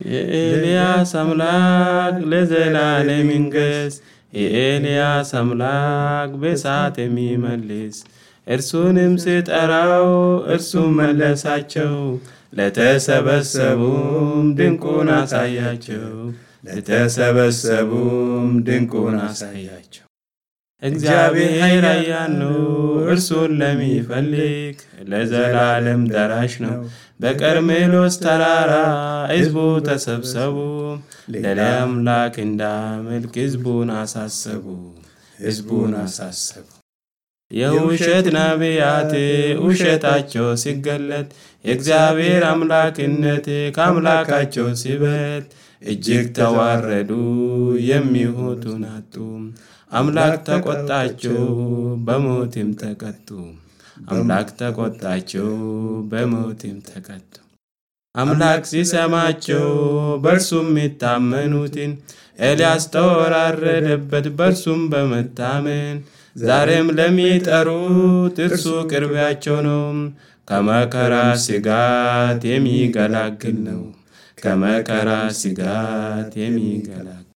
የኤልያስ አምላክ ለዘላለም ይንገስ። የኤልያስ አምላክ በእሳት የሚመልስ እርሱንም ስጠራው እርሱም መለሳቸው። ለተሰበሰቡም ድንቁን አሳያቸው። ለተሰበሰቡም ድንቁን አሳያቸው። እግዚአብሔር ኃያል ነው፣ እርሱን ለሚፈልግ ለዘላለም ደራሽ ነው። በቀርሜሎስ ተራራ ሕዝቡ ተሰብሰቡ፣ ለአምላክ እንዳመልክ ሕዝቡን አሳሰቡ፣ ሕዝቡን አሳሰቡ። የውሸት ነቢያት ውሸታቸው ሲገለጥ የእግዚአብሔር አምላክነት ከአምላካቸው ሲበት እጅግ ተዋረዱ፣ የሚሆቱን አጡ። አምላክ ተቆጣቸው፣ በሞትም ተቀጡ። አምላክ ተቆጣቸው፣ በሞትም ተቀጡ። አምላክ ሲሰማቸው በእርሱም የሚታመኑትን ኤልያስ ተወራረደበት፣ በእርሱም በመታመን ዛሬም ለሚጠሩት እርሱ ቅርቢያቸው ነው። ከመከራ ስጋት የሚገላግል ነው። ከመከራ ስጋት የሚገላግል